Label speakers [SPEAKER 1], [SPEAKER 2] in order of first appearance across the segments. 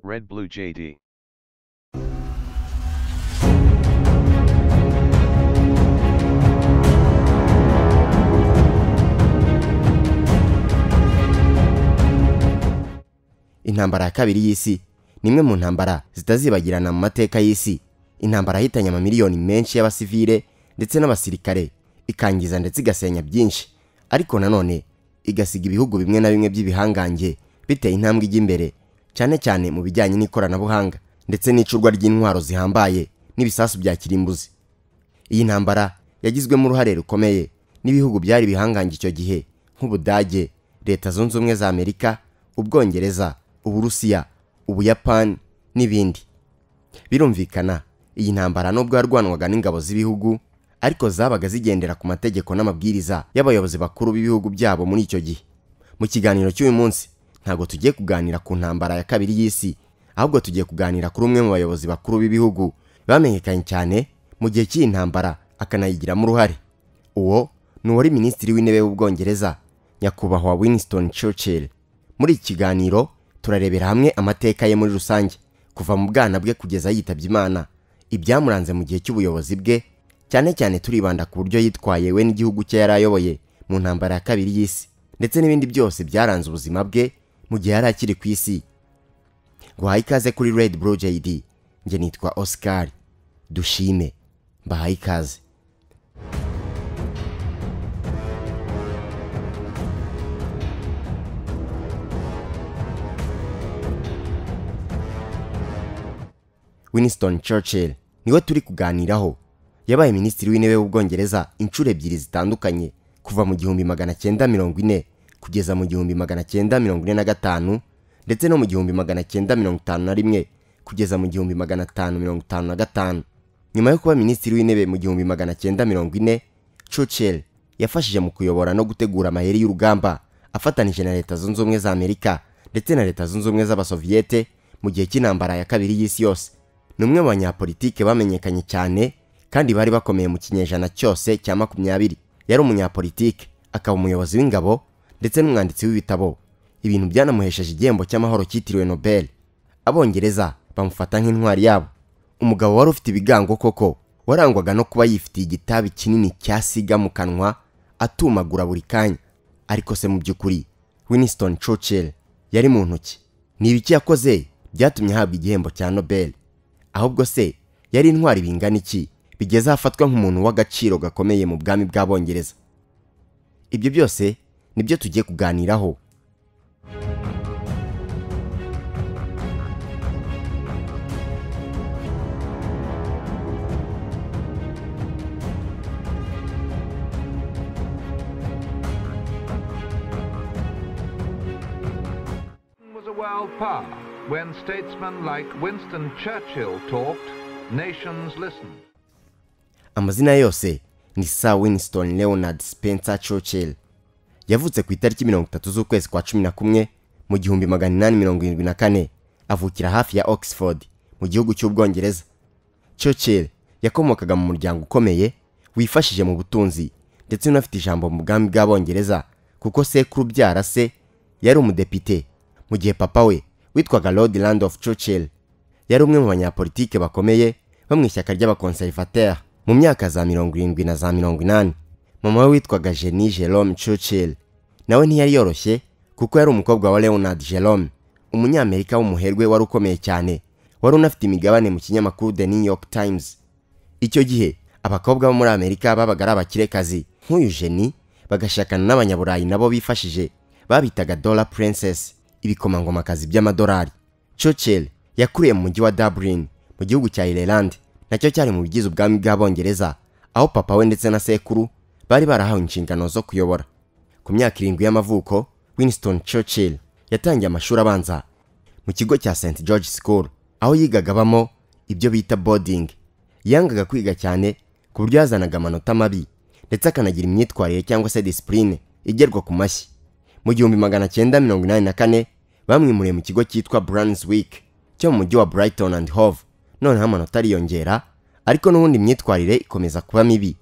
[SPEAKER 1] Red Blue JD.
[SPEAKER 2] intambara ya kabiri y'isi ni imwe mu ntambara zitazibagirana mu mateka y'isi intambara yahitanye amamiliyoni menshi y'abasivile ndetse n'abasirikare ikangiza ndetse igasenya byinshi ariko nanone igasiga ibihugu bimwe na bimwe by'ibihangange biteye intambwe ijya imbere cyane cyane mu bijyanye n'ikoranabuhanga ndetse n'icurwa ry'intwaro zihambaye n'ibisasu bya kirimbuzi iyi ntambara yagizwemo uruhare rukomeye n'ibihugu byari bihangange icyo gihe nk'ubudage leta zunze ubumwe za amerika ubwongereza uburusiya ubuyapani n'ibindi birumvikana iyi ntambara nubwo yarwanwaga n'ingabo z'ibihugu ariko zabaga zigendera ku mategeko n'amabwiriza y'abayobozi bakuru b'ibihugu byabo muri icyo gihe mu kiganiro cy'uyu munsi ntabwo tugiye kuganira ku ntambara ya kabiri y'isi ahubwo tugiye kuganira kuri umwe mu bayobozi bakuru b'ibihugu bamenyekanye cyane mu gihe cy'iyi ntambara akanayigiramo uruhare uwo ni uwari minisitiri w'intebe w'ubwongereza nyakubahwa winston churchill muri iki kiganiro turarebera hamwe amateka ye muri rusange kuva mu bwana bwe kugeza yitabye imana ibyamuranze mu gihe cy'ubuyobozi bwe cyane cyane turibanda ku buryo yitwaye we n'igihugu cye yari ayoboye mu ntambara ya kabiri y'isi ndetse n'ibindi byose byaranze ubuzima bwe mu gihe yari akiri ku isi guhaye ikaze kuri Red Blue JD njye nitwa Oscar dushime mbahaye ikaze Winston Churchill niwe turi kuganiraho yabaye minisitiri w'intebe w'ubwongereza inshuro ebyiri zitandukanye kuva mu gihumbi magana cyenda mirongo ine kugeza mu gihumbi magana cyenda mirongo ine na gatanu ndetse no mu gihumbi magana cyenda mirongo itanu na rimwe kugeza mu gihumbi magana atanu mirongo itanu na gatanu nyuma yo kuba minisitiri w'intebe mu gihumbi magana cyenda mirongo ine Churchill yafashije mu kuyobora no gutegura amayeri y'urugamba afatanije na leta zunze ubumwe za amerika ndetse na leta zunze ubumwe z'abasoviyete mu gihe cy'intambara ya kabiri y'isi yose ni umwe mu banyapolitike bamenyekanye cyane kandi bari bakomeye mu kinyejana cyose cya makumyabiri yari umunyapolitike akaba umuyobozi w'ingabo ndetse n'umwanditsi w'ibitabo ibintu byanamuhesheje igihembo cy'amahoro cyitiriwe nobel abongereza bamufata nk'intwari yabo umugabo wari ufite ibigango koko warangwaga no kuba yifitiye igitabi kinini cya siga mu kanwa atumagura buri kanya ariko se mu by'ukuri winston churchill yari mu ntoki ni ibiki yakoze byatumye ahabwa igihembo cya nobel ahubwo se yari intwari bingana iki bigeze ahafatwa nk'umuntu w'agaciro gakomeye mu bwami bw'abongereza ibyo byose nibyo tugiye kuganiraho
[SPEAKER 3] was a world power. When statesmen like Winston Churchill talked, nations listened.
[SPEAKER 2] amazina yose ni sir winston leonard spencer churchill yavutse ku itariki mirongo itatu z'ukwezi kwa cumi na kumwe mu gihumbi magana inani mirongo irindwi na kane avukira hafi ya oxford mu gihugu cy'ubwongereza churchill yakomokaga mu muryango ukomeye wifashije mu butunzi ndetse unafite ijambo mu bwami bw'abongereza kuko sekuru byara se yari umudepite mu gihe papa we witwaga lord randolph churchill yari umwe mu banyapolitike bakomeye bo mu ishyaka ry'abakonservateur mu myaka za mirongo irindwi na za mirongo inani mama we witwaga jenny jerome churchill nawe ntiyari yoroshye kuko yari umukobwa wa leonard jerome umunyamerika w'umuherwe wari ukomeye cyane wari unafite imigabane mu kinyamakuru the new york times icyo gihe abakobwa bo muri amerika babaga ari abakirekazi nk'uyu jeni bagashakana n'abanyaburayi nabo bifashije babitaga dollar princess ibikomangomakazi by'amadolari churchill yakuriye mu mujyi wa dublin mu gihugu cya ireland nacyo cyari mu bigize ubwami bw'abongereza aho papa we ndetse na sekuru bari barahawe inshingano zo kuyobora ku myaka irindwi y'amavuko winston churchill yatangiye amashuri abanza mu kigo cya st george school aho yigaga abamo ibyo bita boarding yangaga kwiga cyane ku buryo yazanaga amanota mabi ndetse akanagira imyitwarire cyangwa se disipurine igerwa ku mashyi mu gihumbi magana cyenda mirongo inani na kane bamwimuriye mu kigo cyitwa Brunswick cyo mu mujyi wa Brighton and Hove noneho amanota ariyongera ariko n'ubundi imyitwarire ikomeza kuba mibi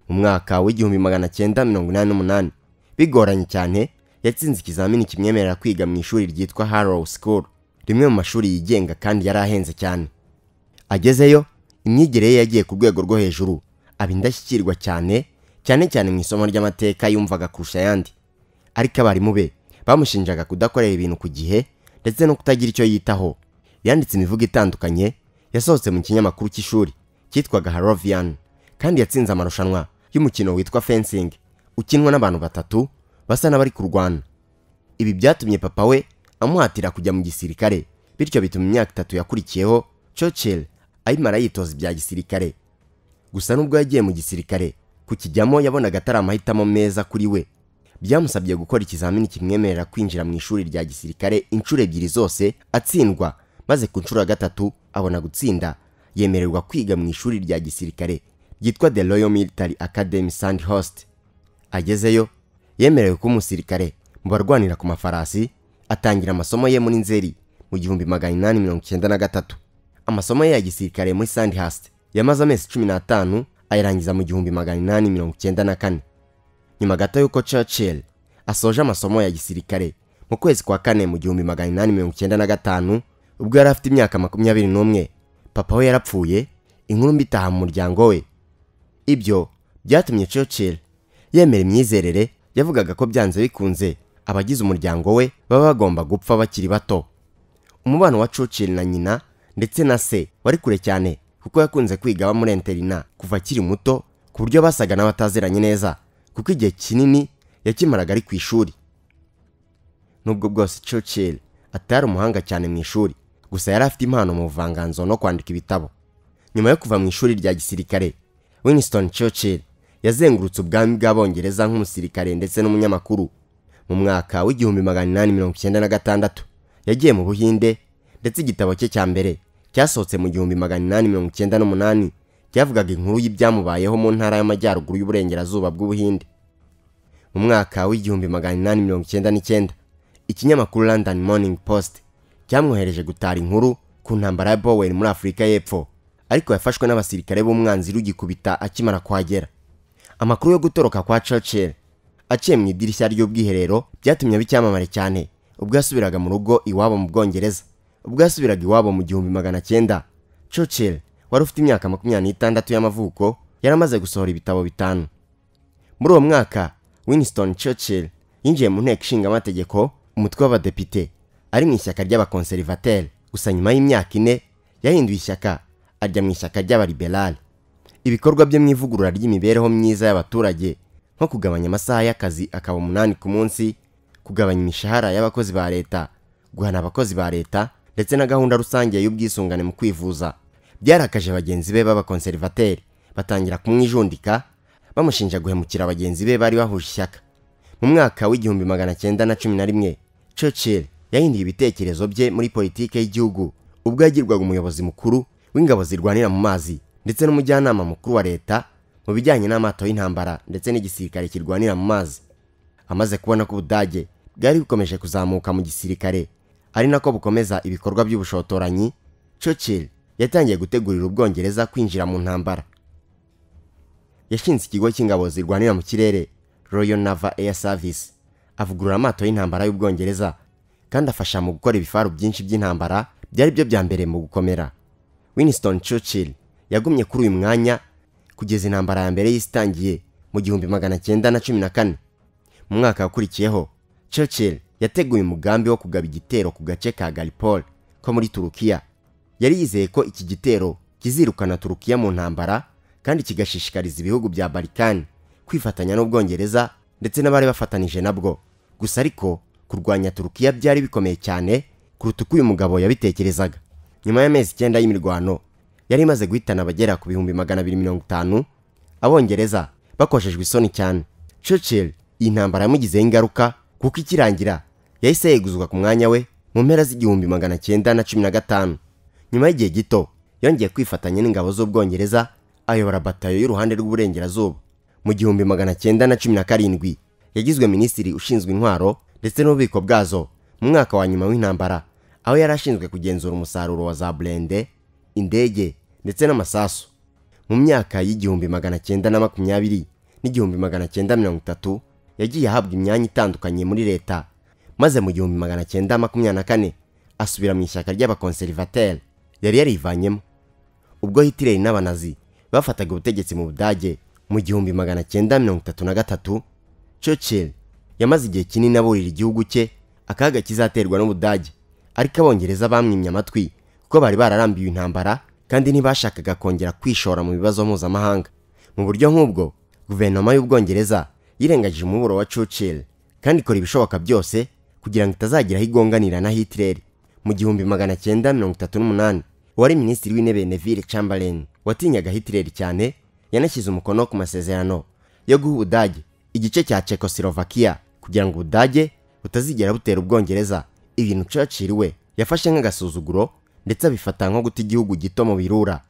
[SPEAKER 2] mu mwaka w'igihumbi magana cyenda mirongo inani n'umunani bigoranye cyane yatsinze ikizamini kimwemerera kwiga mu ishuri ryitwa Harrow School rimwe mu mashuri yigenga kandi yari ahenze cyane agezeyo imyigire ye yagiye ku rwego rwo hejuru aba indashyikirwa cyane cyane cyane mu isomo ry'amateka yumvaga kurusha ayandi ariko abarimu be bamushinjaga kudakorera ibintu ku gihe ndetse no kutagira icyo yitaho yanditse imivugo itandukanye yasohotse mu kinyamakuru cy'ishuri cyitwaga harovian kandi yatsinze amarushanwa y'umukino witwa fencing ukinwa n'abantu batatu basa n'abari kurwana ibi byatumye papa we amuhatira kujya mu gisirikare bityo bituma imyaka itatu yakurikiyeho Churchill ayimara yitoza ibya gisirikare gusa nubwo yagiye mu gisirikare kukijyamo yabonaga atari amahitamo meza kuri we byamusabye gukora ikizamini kimwemerera kwinjira mu ishuri rya gisirikare inshuro ebyiri zose atsindwa maze ku nshuro ya gatatu abona gutsinda yemererwa kwiga mu ishuri rya gisirikare ryitwa the royal military academy sandhurst agezeyo yemerewe kuba umusirikare mu barwanira ku mafarasi atangira amasomo ye muri nzeri mu gihumbi magana inani mirongo icyenda na gatatu amasomo ye ya gisirikare muri sandhurst yamaze amezi cumi n'atanu ayarangiza mu gihumbi magana inani mirongo icyenda na kane nyuma gato y'uko churchill asoje amasomo ya gisirikare mu kwezi kwa kane mu gihumbi magana inani mirongo icyenda na gatanu ubwo yari afite imyaka makumyabiri n'umwe papa we yarapfuye inkuru mbi itaha mu muryango we ibyo byatumye churchill yemera imyizerere yavugaga ko byanze bikunze abagize umuryango we baba bagomba gupfa bakiri bato umubano wa churchill na nyina ndetse na se wari kure cyane kuko yakunze kwiga aba muri interina kuva akiri muto ku buryo basaga n'abataziranye neza kuko igihe kinini yakimaraga ari ku ishuri nubwo bwose churchill atari umuhanga cyane mu ishuri gusa yari afite impano mu buvanganzo no kwandika ibitabo nyuma yo kuva mu ishuri rya gisirikare winston churchill yazengurutse ubwami bw'abongereza nk'umusirikare ndetse n'umunyamakuru mu mwaka w'igihumbi magana inani mirongo icyenda na gatandatu yagiye mu buhinde ndetse igitabo cye cya mbere cyasohotse mu gihumbi magana inani mirongo icyenda n'umunani cyavugaga inkuru y'ibyamubayeho mu ntara y'amajyaruguru y'uburengerazuba bw'ubuhinde mu mwaka w'igihumbi magana inani mirongo icyenda n'icyenda ikinyamakuru london morning post cyamwohereje gutara inkuru ku ntambara ya bowen muri afurika y'epfo ariko yafashwe n'abasirikare b'umwanzi rugikubita akimara kuhagera amakuru yo gutoroka kwa Churchill aciye mu idirishya ry'ubwiherero byatumye aba icyamamare cyane ubwo yasubiraga mu rugo iwabo mu bwongereza ubwo yasubiraga iwabo mu gihumbi magana cyenda Churchill wari ufite imyaka makumyabiri n'itandatu y'amavuko yaramaze gusohora ibitabo bitanu muri uwo mwaka winston Churchill yinjiye mu nteko ishinga amategeko umutwe w'abadepite ari mu ishyaka ry'abakonservateri gusa nyuma y'imyaka ine yahinduye ishyaka ajya mu ishyaka ry'abaliberali ibikorwa bye mu ivugurura ry'imibereho myiza y'abaturage nko kugabanya amasaha y'akazi akaba umunani ku munsi kugabanya imishahara y'abakozi ba leta guhana abakozi ba leta ndetse na gahunda rusange y'ubwisungane mu kwivuza byarakaje bagenzi be b'abakonservateri batangira kumwijundika bamushinja guhemukira bagenzi be bari bahuje ishyaka mu mwaka w'igihumbi magana cyenda na cumi na rimwe Churchill yahinduye ibitekerezo bye muri politiki y'igihugu ubwo yagirwaga umuyobozi mukuru w'ingabo zirwanira mu mazi ndetse n'umujyanama mukuru wa leta mu bijyanye n'amato y'intambara ndetse n'igisirikare kirwanira mu mazi amaze kubona ko ubudage bwari bukomeje kuzamuka mu gisirikare ari nako bukomeza ibikorwa by'ubushotoranyi Churchill yatangiye gutegurira ubwongereza kwinjira mu ntambara yashinze ikigo cy'ingabo zirwanira mu kirere Royal Naval Air Service avugurura amato y'intambara y'ubwongereza kandi afasha mu gukora ibifaru byinshi by'intambara byari byo bya mbere mu gukomera Winston Churchill yagumye kuri uyu mwanya kugeza intambara ya mbere yisitangiye mu gihumbi magana cyenda na cumi na kane mu mwaka wakurikiyeho Churchill yateguye umugambi wo kugaba igitero ku gace ka Gallipoli ko muri Turukiya yari yizeye ko iki gitero kizirukana Turukiya mu ntambara kandi kigashishikariza ibihugu bya Balkan kwifatanya n'Ubwongereza ndetse n'abari bafatanije nabwo gusa ariko kurwanya Turukiya byari bikomeye cyane kuruta uko uyu mugabo yabitekerezaga nyuma y'amezi icyenda y'imirwano yari imaze guhitana abagera ku bihumbi magana abiri mirongo itanu abongereza bakojejwe isoni cyane Churchill iyi ntambara yamugizeho ingaruka kuko ikirangira yahise yeguzwa ku mwanya we mu mpera z'igihumbi magana cyenda na cumi na gatanu nyuma y'igihe gito yongeye kwifatanya n'ingabo z'ubwongereza ayobora batayo y'uruhande rw'uburengerazuba mu gihumbi magana cyenda na cumi na karindwi yagizwe minisitiri ushinzwe intwaro ndetse n'ububiko bwazo mu mwaka wa nyuma w'intambara aho yari ashinzwe kugenzura umusaruro wa za burende indege ndetse n'amasasu mu myaka y'igihumbi magana cyenda na makumyabiri n'igihumbi magana cyenda mirongo itatu yagiye ahabwa imyanya itandukanye muri leta maze mu gihumbi magana cyenda makumyabiri na kane asubira mu ishyaka ry'abakonservateri yari yarivanyemo ubwo hitireri n'abanazi bafataga ubutegetsi mu budage mu gihumbi magana cyenda mirongo itatu na gatatu churchill yamaze igihe kinini aburira igihugu cye akaga kizaterwa n'ubudage ariko abongereza bamwimye amatwi kuko bari bararambiwe intambara kandi ntibashakaga kongera kwishora mu bibazo mpuzamahanga mu buryo nk'ubwo guverinoma y'ubwongereza yirengagije umuburo wa churchill kandi ikora ibishoboka byose kugira ngo itazagira aho igonganira na hitler mu gihumbi magana cyenda mirongo itatu n'umunani uwari minisitiri w'intebe neville chamberlain watinyaga hitler cyane yanashyize umukono ku masezerano yo guha ubudage igice cya Czechoslovakia kugira ngo ubudage butazigera butera ubwongereza ibintu Churchill we yafashe nk'agasuzuguro ndetse abifata nko guta igihugu gito mu birura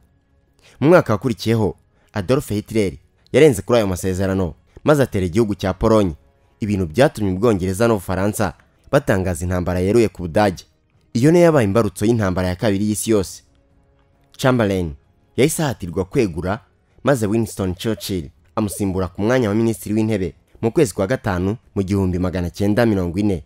[SPEAKER 2] mu mwaka wakurikiyeho Adolf Hitler yarenze kuri ayo masezerano maze atera igihugu cya Polonye ibintu byatumye ubwongereza n'ubufaransa batangaza intambara yeruye ku budage iyo niyo yabaye imbarutso y'intambara ya kabiri y'isi yose Chamberlain yahise ahatirwa kwegura maze Winston Churchill amusimbura ku mwanya wa minisitiri w'intebe mu kwezi kwa gatanu mu gihumbi magana cyenda mirongo ine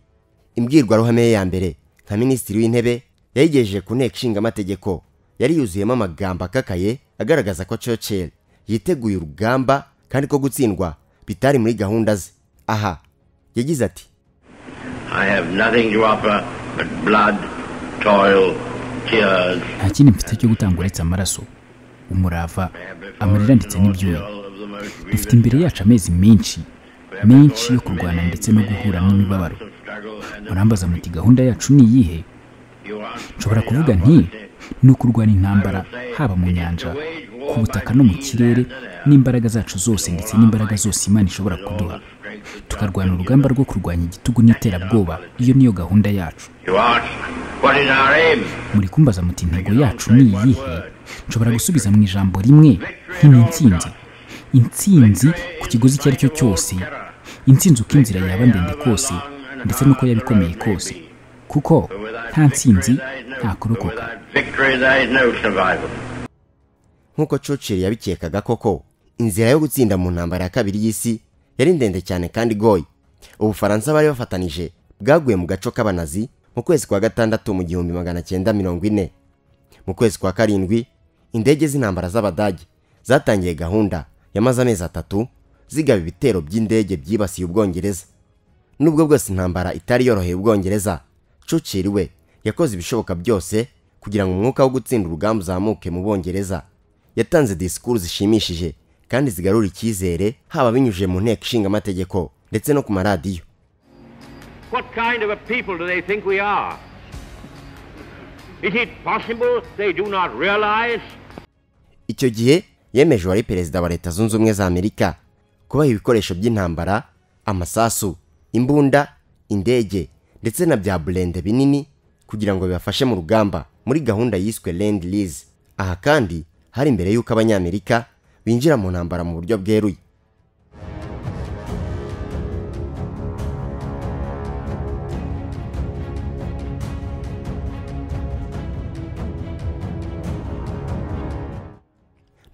[SPEAKER 2] imbwirwaruhame ye ya mbere nka minisitiri w'intebe yayigejeje ku nteko ishinga amategeko yari yuzuyemo amagambo akakaye agaragaza ko Churchill yiteguye urugamba kandi ko gutsindwa bitari muri gahunda ze aha yagize ati
[SPEAKER 1] I have nothing to offer but blood, toil, tears,
[SPEAKER 4] nta kindi mfite cyo gutanga uretse amaraso umurava amarira ndetse n'ibyuya dufite imbere yacu amezi menshi menshi yo kurwana ndetse no guhura n'imibabaro murambaza muti gahunda yacu ni iyihe nshobora kuvuga nti ni ukurwana intambara haba mu nyanja ku butaka no mu kirere n'imbaraga zacu zose ndetse n'imbaraga zose imana ishobora kuduha tukarwana urugamba rwo kurwanya igitugu n'iterabwoba iyo niyo gahunda yacu
[SPEAKER 1] You ask, what is our aim?
[SPEAKER 4] muri kumbaza muti intego yacu ni iyihe nshobora gusubiza mu ijambo rimwe nti ni intsinzi intsinzi ku kiguzi icyo ari cyo cyose intsinzi uko inzira yaba ndende kose ndetse n'uko yaba ikomeye kose kuko nta ntsinzi nta kurokoka
[SPEAKER 1] Without victory, there is no survival.
[SPEAKER 2] nk'uko Churchill yabikekaga koko inzira yo gutsinda mu ntambara ya kabiri y'isi yari ndende cyane kandi igoye ubufaransa bari bafatanije bwaguye mu gaco k'abanazi mu kwezi kwa gatandatu mu gihumbi magana cyenda mirongo ine mu kwezi kwa karindwi indege z'intambara z'abadage zatangiye gahunda yamaze amezi atatu zigaba ibitero by'indege byibasiye ubwongereza nubwo bwose intambara itari yoroheye ubwongereza Churchill we yakoze ibishoboka byose kugira ngo umwuka wo gutsinda urugamba uzamuke mu bwongereza yatanze disikuru zishimishije kandi zigarura icyizere haba binyujije mu nteko ishinga amategeko ndetse no ku maradiyo
[SPEAKER 5] What kind of a people do they think we are? Is it possible they do not realize?
[SPEAKER 2] icyo gihe yemeje uwari perezida wa leta zunze ubumwe za amerika kubaha ibikoresho by'intambara amasasu imbunda indege ndetse na bya burende binini kugira ngo bibafashe mu rugamba muri gahunda yiswe land lease aha kandi hari mbere y'uko abanyamerika binjira mu ntambara mu buryo bweruye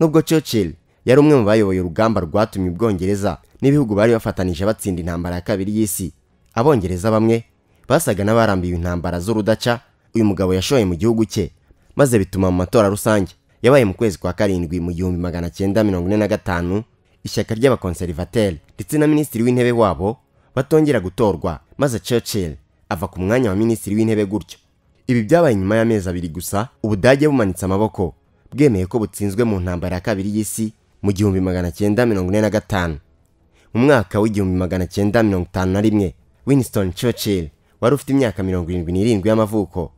[SPEAKER 2] nubwo Churchill yari umwe mu bayoboye urugamba rwatumye ubwongereza n'ibihugu bari bafatanije batsinda intambara ya kabiri y'isi abongereza bamwe basaga n'abarambiwe intambara z'urudaca uyu mugabo yashoye mu gihugu cye maze bituma mu matora rusange yabaye mu kwezi kwa karindwi mu gihumbi magana cyenda mirongo ine na gatanu ishyaka ry'abakonservateri ndetse na minisitiri w'intebe wabo batongera gutorwa maze Churchill ava ku mwanya wa minisitiri w'intebe gutyo ibi byabaye nyuma y'amezi abiri gusa ubudage bumanitse amaboko bwemeye ko butsinzwe mu ntambara ya kabiri y'isi mu gihumbi magana cyenda mirongo ine na gatanu mu mwaka w'igihumbi magana cyenda mirongo itanu na rimwe winston churchill wari ufite imyaka mirongo irindwi n'irindwi y'amavuko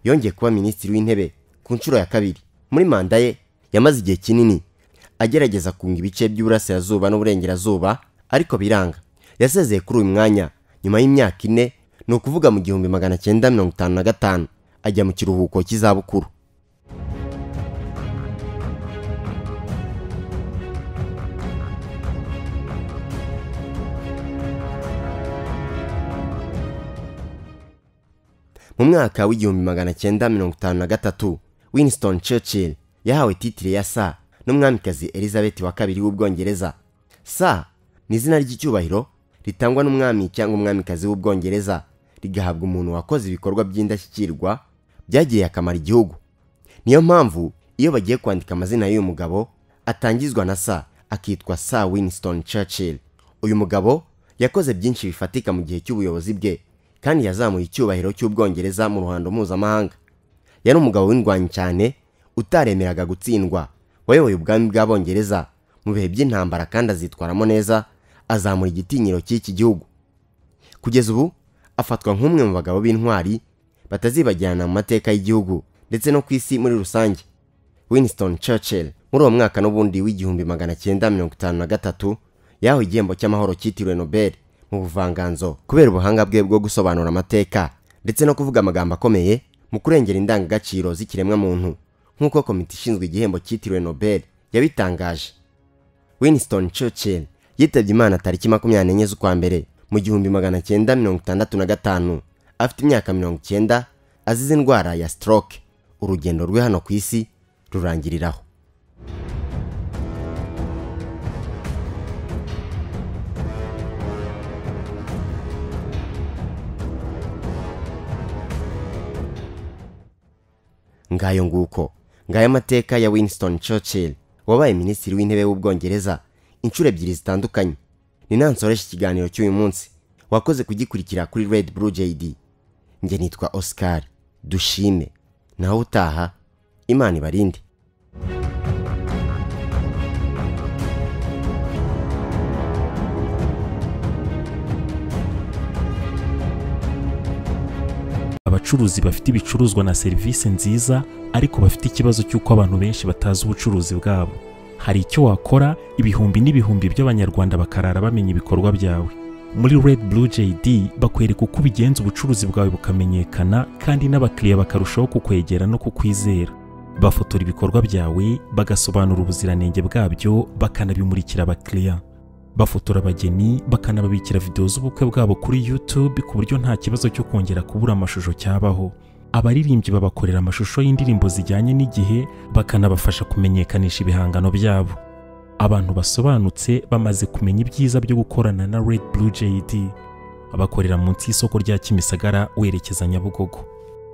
[SPEAKER 2] yongeye kuba minisitiri w'intebe ku nshuro ya kabiri muri manda ye yamaze igihe kinini agerageza kunga ibice by'uburasirazuba n'uburengerazuba ariko biranga yasezeye kuri uyu mwanya nyuma y'imyaka ine ni ukuvuga mu gihumbi magana cyenda mirongo itanu na gatanu ajya mu kiruhuko cy'izabukuru mu mwaka w'igihumbi magana cyenda mirongo itanu na gatatu winston churchill yahawe titire ya sa n'umwamikazi elizabeth wa kabiri w'ubwongereza sa ni izina ry'icyubahiro ritangwa n'umwami cyangwa umwamikazi w'ubwongereza rigahabwa umuntu wakoze ibikorwa by'indashyikirwa byagiriye akamaro igihugu niyo mpamvu iyo bagiye kwandika amazina y'uyu mugabo atangizwa na sa akitwa sa winston churchill uyu mugabo yakoze byinshi bifatika mu gihe cy'ubuyobozi bwe kandi yazamuye icyubahiro cy'ubwongereza mu ruhando mpuzamahanga yari umugabo w'indwanyi cyane utaremeraga gutsindwa wayoboye ubwami bw'abongereza mu bihe by'intambara kandi azitwaramo neza azamura igitinyiro cy'iki gihugu kugeza ubu afatwa nk'umwe mu bagabo b'intwari batazibagirana mu mateka y'igihugu ndetse no ku isi muri rusange winston churchill muri uwo mwaka n'ubundi w'igihumbi magana cyenda mirongo itanu na gatatu yahawe igihembo cy'amahoro cyitiriwe nobel mu buvanganzo kubera ubuhanga bwe bwo gusobanura amateka ndetse no kuvuga amagambo akomeye mu kurengera indangagaciro z'ikiremwamuntu nk'uko komite ishinzwe igihembo cyitiriwe nobel yabitangaje winston churchill yitabye imana tariki makumyabiri n'enye z'ukwa mbere mu gihumbi magana cyenda mirongo itandatu na gatanu afite imyaka mirongo icyenda azize indwara ya stroke urugendo rwe hano ku isi rurangiriraho ngayo nguko ngayo amateka ya winston churchill wabaye minisitiri w'intebe w'ubwongereza inshuro ebyiri zitandukanye ni nansoresha ikiganiro cy'uyu munsi wakoze kugikurikira kuri red blue jd njye nitwa oscar dushime naho utaha imana ibarinde
[SPEAKER 6] abacuruzi bafite ibicuruzwa na serivisi nziza ariko bafite ikibazo cy'uko abantu benshi batazi ubucuruzi bwabo hari icyo wakora ibihumbi n'ibihumbi by'abanyarwanda bakarara bamenya ibikorwa byawe muri red blue jd bakwereka uko ubigenza ubucuruzi bwawe bukamenyekana kandi n'abakiriya bakarushaho kukwegera no kukwizera bafotora ibikorwa byawe bagasobanura ubuziranenge bwabyo bakanabimurikira abakiriya bafotora abageni bakanababikira videwo z'ubukwe bwabo kuri YouTube ku buryo nta kibazo cyo kongera kubura amashusho cyabaho abaririmbyi babakorera amashusho y'indirimbo zijyanye n'igihe bakanabafasha kumenyekanisha ibihangano byabo abantu basobanutse bamaze kumenya ibyiza byo gukorana na Red Blue JD bakorera munsi y'isoko rya Kimisagara werekeza Nyabugogo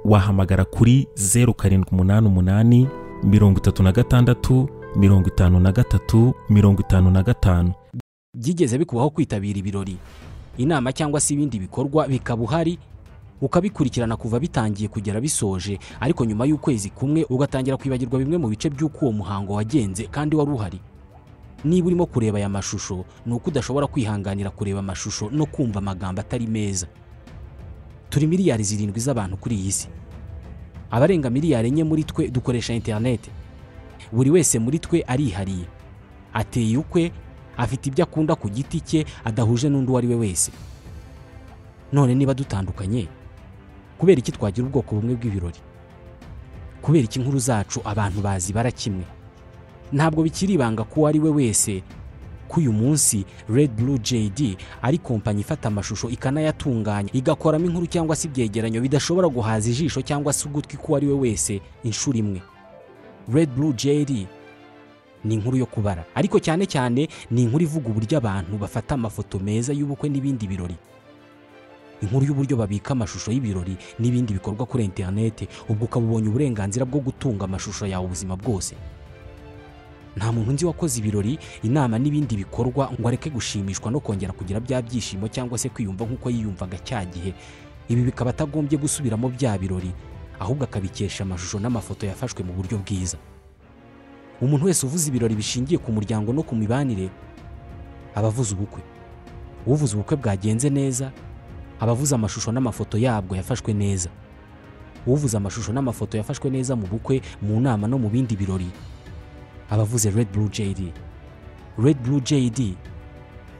[SPEAKER 6] wahamagara kuri 0788 36 53 55
[SPEAKER 7] byigeze bikubaho kwitabira ibirori inama cyangwa se ibindi bikorwa bikaba uhari ukabikurikirana kuva bitangiye kugera bisoje ariko nyuma y'ukwezi kumwe ugatangira kwibagirwa bimwe mu bice by'uko uwo muhango wagenze kandi wari uhari niba urimo kureba aya mashusho ni uko udashobora kwihanganira kureba amashusho no kumva amagambo atari meza turi miliyari zirindwi z'abantu kuri iyi si abarenga miliyari enye muri twe dukoresha interineti buri wese muri twe arihariye ateye ukwe afite ibyo akunda ku giti cye adahuje n'undi uwo ari we wese none niba dutandukanye kubera iki twagira ubwoko bumwe bw'ibirori kubera iki inkuru zacu abantu bazibara kimwe ntabwo bikiri ibanga ko uwo ari we wese ko uyu munsi red blue jd ari kompanyi ifata amashusho ikanayatunganya igakoramo inkuru cyangwa se ibyegeranyo bidashobora guhaza ijisho cyangwa se ugutwi k'uwo ari we wese inshuro imwe red blue jd ni inkuru yo kubara ariko cyane cyane ni inkuru ivuga uburyo abantu bafata amafoto meza y'ubukwe n'ibindi birori inkuru y'uburyo babika amashusho y'ibirori n'ibindi bikorwa kuri interineti ubwo ukaba ubonye uburenganzira bwo gutunga amashusho yawe ubuzima bwose nta muntu nzi wakoze ibirori inama n'ibindi bikorwa ngo areke gushimishwa no kongera kugira bya byishimo cyangwa se kwiyumva nk'uko yiyumvaga cya gihe ibi bikaba atagombye gusubiramo bya birori ahubwo akabikesha amashusho n'amafoto yafashwe mu buryo bwiza umuntu wese uvuze ibirori bishingiye ku muryango no ku mibanire aba avuze ubukwe uvuze ubukwe bwagenze neza aba avuze amashusho n'amafoto yabwo yafashwe neza uvuze amashusho n'amafoto yafashwe neza mu bukwe mu nama no mu bindi birori aba avuze red blue jd red blue jd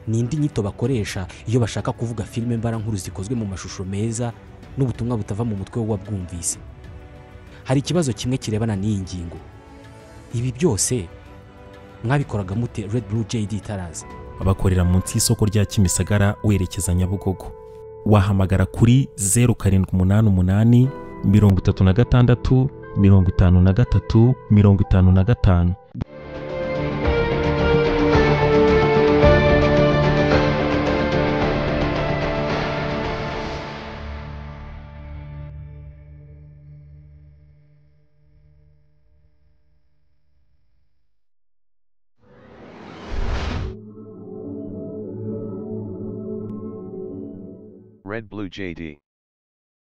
[SPEAKER 7] ni indi nyito bakoresha iyo bashaka kuvuga filime mbarankuru zikozwe mu mashusho meza n'ubutumwa butava mu mutwe w'uwabwumvise hari ikibazo kimwe kirebana n'iyi ngingo ibi byose mwabikoraga mute red blue jd itaraza
[SPEAKER 6] bakorera munsi y'isoko rya Kimisagara werekeza Nyabugogo wahamagara kuri 0788 36 53 55
[SPEAKER 8] Red Blue JD.